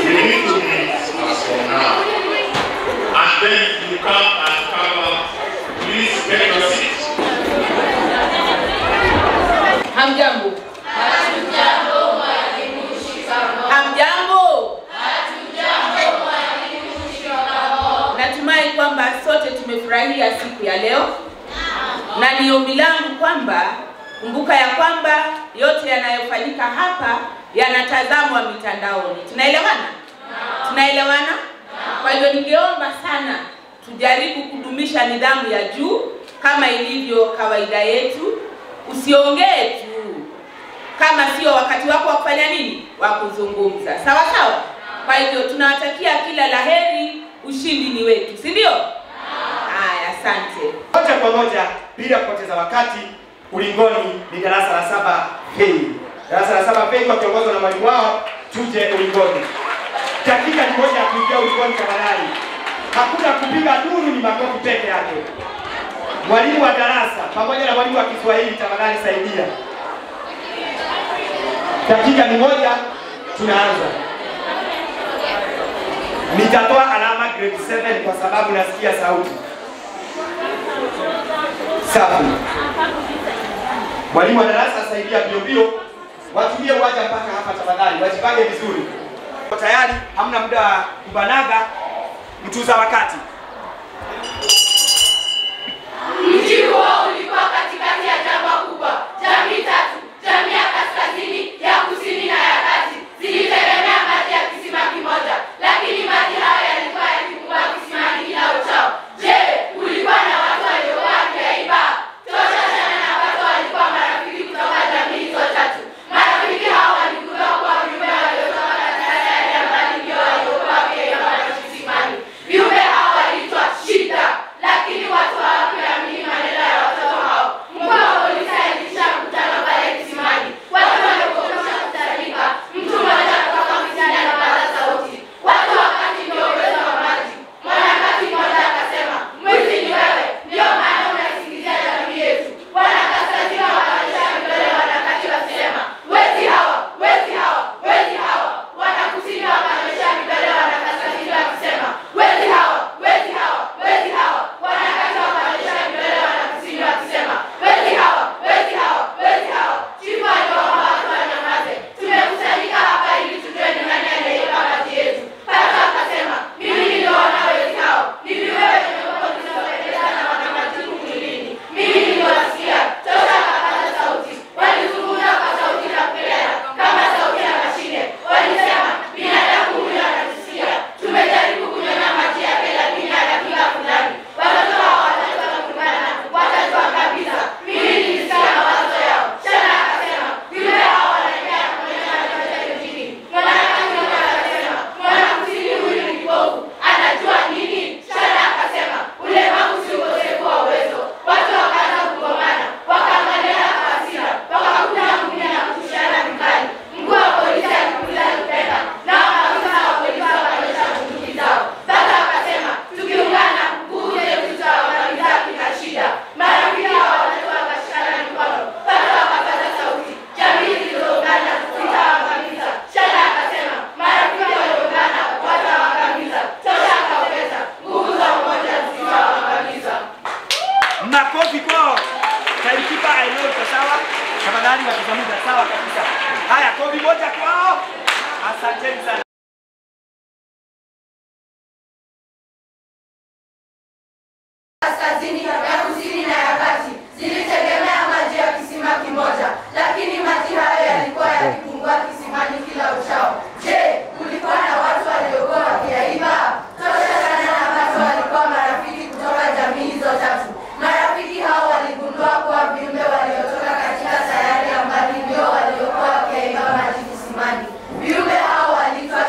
We need to meet as from now. And then you come and cover. Please take your seat. Hamjambo. Hamjambo. Natumai kwamba sote tumefurahia siku ya leo, na ni ombi langu kwamba kumbuka ya kwamba yote yanayofanyika hapa yanatazamwa mitandaoni. Tunaelewana? Tunaelewana? Kwa hivyo ningeomba sana tujaribu kudumisha nidhamu ya juu kama ilivyo kawaida yetu. Usiongee tu kama sio wakati wako wa kufanya nini, wa kuzungumza. Sawa sawa. Kwa hivyo tunawatakia kila laheri, ushindi ni wetu, si ndio? Haya, asante. Moja kwa moja bila kupoteza wakati, ulingoni ni darasa la saba hei. Darasa la saba hei wakiongozwa na mwalimu wao, tuje ulingoni. Dakika ni moja ya kuingia ulingoni tafadhali. Hakuna kupiga duru, ni makofi peke yake. Mwalimu wa darasa pamoja na mwalimu wa Kiswahili, tafadhali saidia. Dakika ni moja, tunaanza. Nitatoa alama grade 7 kwa sababu nasikia sauti. Safi. Mwalimu wa darasa saidia bio bio, watumie uwanja mpaka hapa tafadhali, wajipange vizuri. Kwa Tayari, hamna muda wa kubanaga, mtuza wakati. Mji huo ulikuwa katikati ya jangwa kubwa. Jamii tatu, jamii ya kaskazini, ya kusini na ya kati, zilitegemea maji ya kisima kimoja, lakini maji hayo yalikuwa yakipungua kisimani kila uchao. Je, kulikuwa na watu waliokuwa wakiaiba? Tosha sana na watu walikuwa marafiki kutoka jamii hizo tatu. Marafiki hao waligundua kuwa viumbe waliotoka katika sayari ya mbali ndio waliokuwa wakiaiba maji kisimani. Viumbe hao waliitwa shida, lakini watu hawakuamini maneno ya watoto hao. Mkuu wa polisi aliitisha mkutano pale kisimani. Watu walipokwisha kukusanyika, mtu mmoja kutoka msituni alipaza sauti, watu wakati ndio uwezo wa maji. Mwanakati mmoja akasema, mwizi ni wewe, ndio maana unaisingizia jamii yetu. Wanakaskazini wakanyosha vidole wanakati wakisema, wezi hawa, wezi hawa, wezi hawa. Wanakusini wakanyosha vidole wanakaskazini wakisema, wezi hawa, wezi hawa, wezi hawa. Wanakati wakanyosha vidole wanakusini wakisema, wezi hawa, wezi hawa, wezi hawa. Chifu aliwaomba watu wanyamaze. Tumekusanyika hapa ili tujue ni nani aliyeiba maji yetu. Pata akasema, mimi niliwaona wezi hao. Ni viumbe wenye umbo zilizopendeza na wana majipu mwilini. Mimi niliwasikia. Tosha akapaza sauti. Walizungumza kwa sauti na kupelea kama sauti ya mashine. Walisema, binadamu huyu anatusikia. Tumejaribu kunyonya maji yake lakini anafika fulani. Watoto hao watatu wakaungana watatuangamiza. Mimi nilisikia mawazo yao. Shana akasema, viumbe hao wanaendelea kunyonya maji yote nchini. Mwanamke mmoja akasema, mwanakusini huyu ni kipofu. Anajua nini? Shana akasema, ulemavu si ukosefu wa uwezo. Watu wakaanza kugomana, wakaangaliana kwa hasira, wakakutana mwingine na kutushana vikali. Mkuu wa polisi alikuuliza Lupemba, nao maafisa wa polisi wakanyosha bunduki zao. Baba akasema, tukiungana nguvu zetu tutawaangamiza kina shida. Marafiki hao watatu wakashikana mikono. Baba akapaza sauti, jamii zilizoungana zitawaangamiza. Shana akasema, marafiki walioungana watawaangamiza. Tosha akaongeza, nguvu za umoja zitawaangamiza. Makofi kwao. Timekeeper I know iko sawa. Tafadhali wakizamuza sawa kabisa. Haya, kofi moja kwao. Asanteni sana. kaskazini ya kusini na ya kati zilitegemea maji ya kisima kimoja, lakini maji hayo yalikuwa yakipungua kisimani kila uchao. Je, kulikuwa na watu waliokuwa wakiaiba? Tosha sana na watu walikuwa marafiki kutoka jamii hizo tatu. Marafiki hao waligundua kuwa viumbe waliotoka katika sayari ya mbali ndio waliokuwa wakiaiba maji kisimani. Viumbe hao waliitwa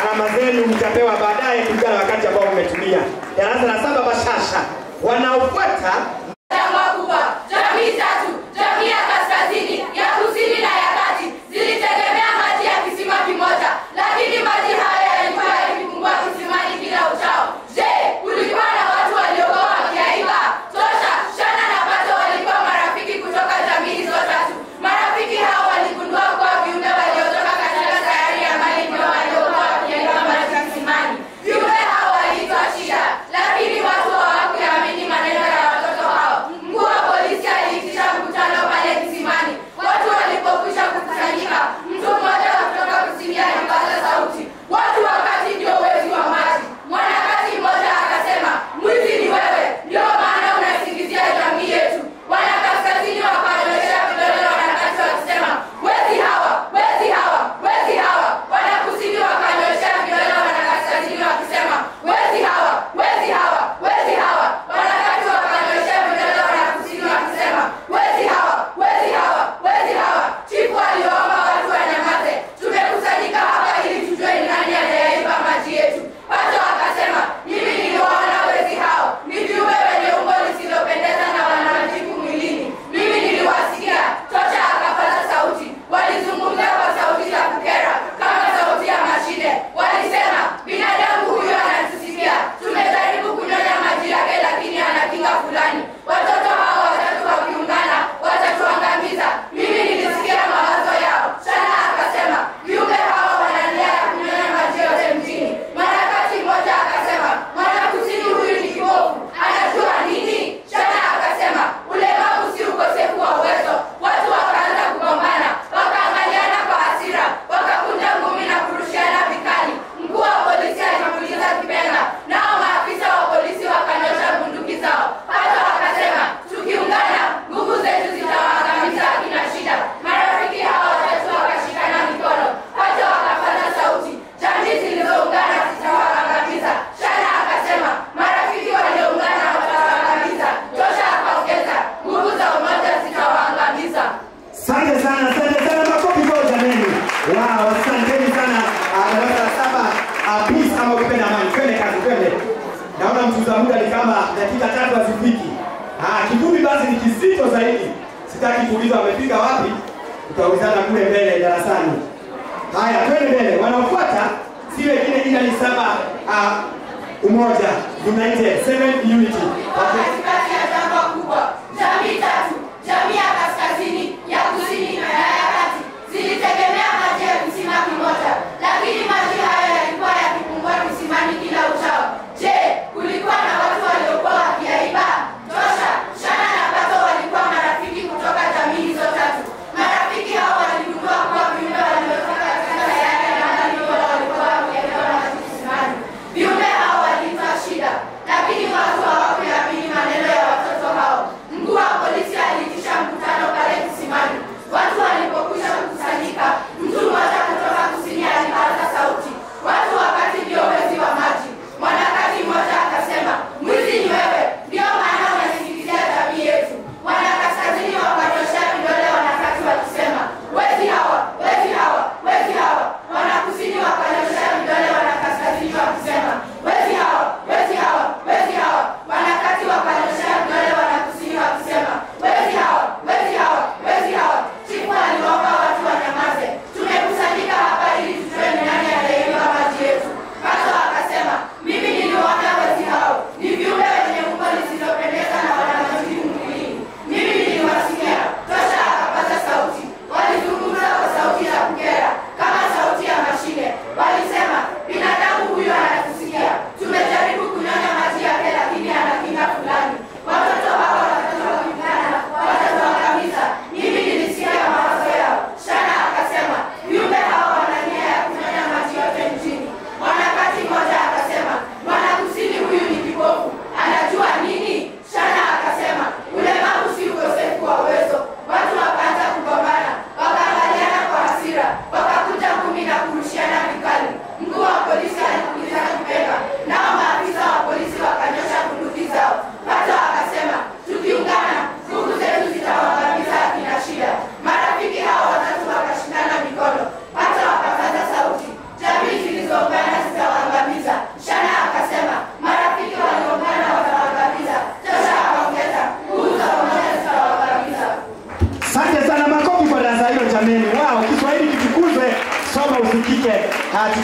alama zenu mtapewa baadaye kulingana na wakati ambao mmetumia. Darasa la saba Bashasha wanaofuata Jangwa kubwa, jamii tatu, jamii ya kaskazini, ya kusini na ya kati zilitegemea maji ya kisima kimoja, lakini maji haya yalikuwa yakipungua kisimani kila uchao. Je, kulikuwa na watu waliokuwa wakiaiba? Tosha, Shana na Pato walikuwa marafiki kutoka jamii hizo tatu. Marafiki hao waligundua kuwa viumbe waliotoka katika sayari ya mali ndio waliokuwa wakiaiba maji kisimani. Viumbe hao waliitwa Shida, lakini watu hawakuamini maneno ya watoto hao. Mkuu wa polisi aliitisha mkutano pale kisimani. Watu walipokwisha kukusanyika, mtu mmoja kutoka kusini alipaza sauti, watu wakati ndio wezi wa maji. Mwanakati mmoja akasema, mwizi ni wewe, ndio maana unaisingizia jamii yetu. Wanakaskazini wakanyoshea vidole wanakati wakisema, wezi hawa, wezi hawa, wezi hawa. Wanakusini wakanyoshea vidole wanakaskazini wakisema, wezi hawa, wezi hawa, wezi hawa. Wanakati wakanyoshea vidole wanakusini wakisema, wezi hawa, wezi hawa, wezi hawa. Chifu aliwaomba watu wanyamaze. Tumekusanyika hapa ili tujue ni nani anayeiba maji yetu. Pato akasema, mimi niliwaona wezi hao. Ni viumbe wenye umbo lisilopendeza na wana majipu mwilini. Mimi niliwasikia. Tosha akapaza sauti. Walizungumza kwa sauti za kukera kama sauti ya mashine. Walisema, binadamu huyu anatusikia. Tumejaribu kunyonya maji yake lakini ana kinga fulani. Watoto hao watatu wakiungana watatuangamiza. Mimi nilisikia mawazo yao. Shana akasema, viumbe hawa wana nia ya kunyonya maji yote mjini. Mwanakati mmoja akasema, mwanakusini huyu ni kibovu. Anajua nini? Shana akasema, ulemavu si ukosefu wa uwezo. Watu wakaanza kugombana, wakaangaliana kwa hasira, wakakunja ngumi na kurushiana vikali. Mkuu wa polisi alipuliza kipenga, nao maafisa wa polisi wakanyosha bunduki zao. Hata wakasema, tukiungana nguvu zetu zitawaangamiza akina shida. Marafiki hawa watatu wakashikana mikono, hata wakapaza sauti, jamii zilizoungana zitawaangamiza. Shana akasema, marafiki walioungana watawaangamiza. Tosha akaongeza, nguvu za umoja zitawaangamiza. Asante sana, asante sana, makofi kwa jameni. Wow, asanteni sana. Ah, Darasa la saba, ah, peace ama ukipenda amani. Twende kazi, twende. Naona mtuza muda ni kama dakika tatu hazifiki. Ah, kivumbi basi ni kizito zaidi. Sitaki kuuliza wamefika wapi. Tutaulizana kule mbele darasani. Haya, twende mbele. Wanaofuata si wengine ila ni saba ah, umoja united seven unity. Okay. katikati ya jangwa kubwa, jamii tatu, jamii ya kaskazini, ya kusini na ya kati zilitegemea maji ya kisima kimoja, lakini maji hayo yalikuwa yakipungua kisimani kila uchao. Je, kulikuwa na watu waliokuwa wakiaiba? Tosha, Shana na Pato walikuwa marafiki kutoka jamii hizo tatu. Marafiki hao waligundua kuwa viumbe waliotoka katika sayari ya mbali ndio walikuwa wakiaiba maji kisimani. Viumbe hao waliitwa Shida, lakini watu hawakuamini maneno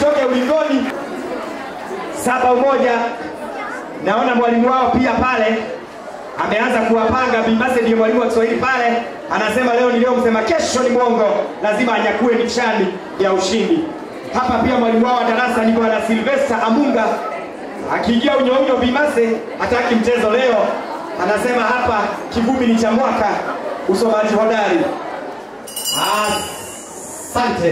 tusonge ulingoni. Saba umoja, naona mwalimu wao pia pale ameanza kuwapanga. Bimbase ndiyo mwalimu wa Kiswahili pale, anasema leo ni leo, msema kesho ni mwongo, lazima anyakue nishani ya ushindi. Hapa pia mwalimu wao wa darasa ni bwana Silvester Amunga, akiingia unyounyo Bimbase hataki mchezo leo, anasema hapa kivumbi ni cha mwaka, usomaji hodari. Asante.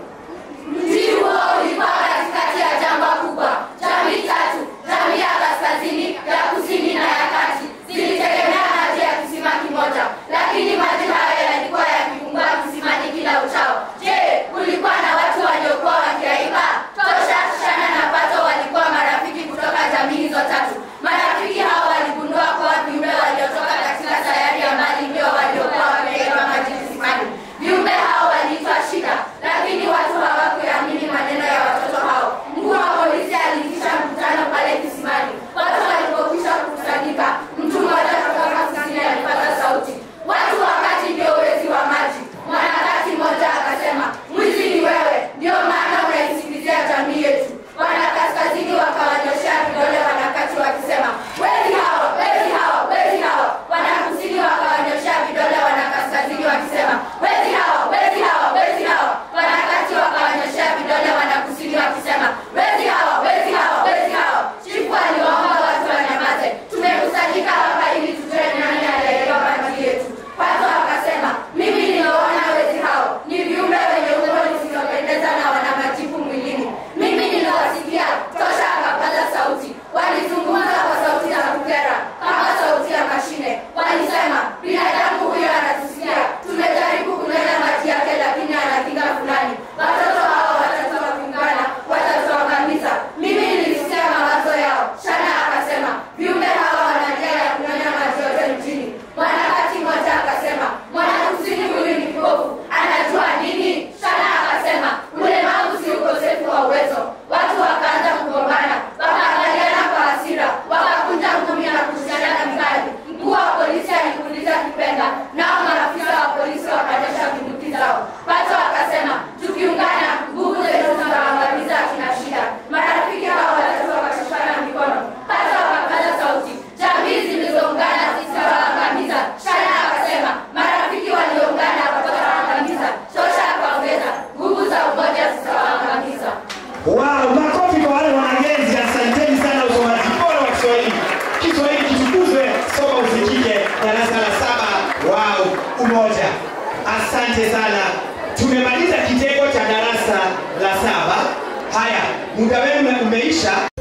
Mji huo ulikuwa katikati ya jangwa kubwa. Jamii tatu, jamii ya kaskazini, ya kusini na ya kati, zilitegemea maji ya kisima kimoja, lakini maji hayo yalikuwa yakipungua kisimani kila uchao. Je, kulikuwa na watu waliokuwa wakiaiba? Tosha, Shana na Pato walikuwa marafiki kutoka jamii hizo tatu. Marafiki hao waligundua kuwa viumbe waliotoka katika sayari ya mbali ndio waliokuwa wakiaiba maji kisimani. Viumbe hao waliitwa Shida, lakini watu hawakuyaamini maneno ya watoto hao. Mkuu wa polisi aliitisha mkutano pale kisimani. Watu walipokwisha kukusanyika, mtu mmoja kutoka kusini alipata sauti, watu wakati ndio wezi wa maji. Mwanakati mmoja akasema, mwizi ni wewe, ndio maana unaisikizia jamii yetu. Wana kaskazini wakawanyoshea vidole wanakati wakisema, wezi hao, wezi hao, wezi hao. Wana kusini wakawanyoshea vidole wana kaskazini wakisema, wezi hao, wezi hao, wezi hao. Wanakati wakawanyoshea vidole wana kusini wakisema, wezi hao, wezi hao, wezi hao. Chifu aliwaomba watu wanyamaze. Tumekusanyika hapa ili tujue nani aliyeiba maji yetu. Pato akasema, mimi niliwaona wezi hao ni viumbe wenye umbo lisiopendeza na wana majipu mwilini. Mimi niliwasikia. Tosha akapaza sauti. Walizungumza kwa sauti ya kukera kama sauti ya mashine. Walisema, binadamu huyo anatusikia. Tumejaribu kunena maji yake, lakini ana kinga fulani. Watoto hao watatu wakiungana watatuangamiza. Mimi nilisikia mawazo yao. Shana akasema, viumbe hawa wana njia ya kunyonya maji yote mjini. Mwanakati mmoja akasema, mwanakusini huyu ni kipofu, anajua nini? Shana akasema, ulemavu si ukosefu wa uwezo. Watu wakaanza kugombana, wakaangaliana kwa hasira, wakakunja ngumi na kushana vikali. Mkuu wa polisi alikuuliza kipenga, nao maafisa wa polisi wakanyosha bunduki zao. Pato akasema, tukiungana nguvu zetu zitawaangamiza akina Shida. Marafiki hao watatu wakashikana mikono. Pato akapaza sauti, jamii zilizoungana zitawaangamiza. Shana akasema, marafiki walioungana watawaangamiza. Tosha akaongeza, nguvu za umoja zitawaangamiza. Wow, makofi kwa wale wanagenzi. Asanteni sana, usomaji bora wa Kiswahili. Kiswahili kitukuzwe, soma usikike. Darasa la saba. Wow, umoja. Asante sana. Tumemaliza kitengo cha darasa la saba. Haya, muda wenu umeisha.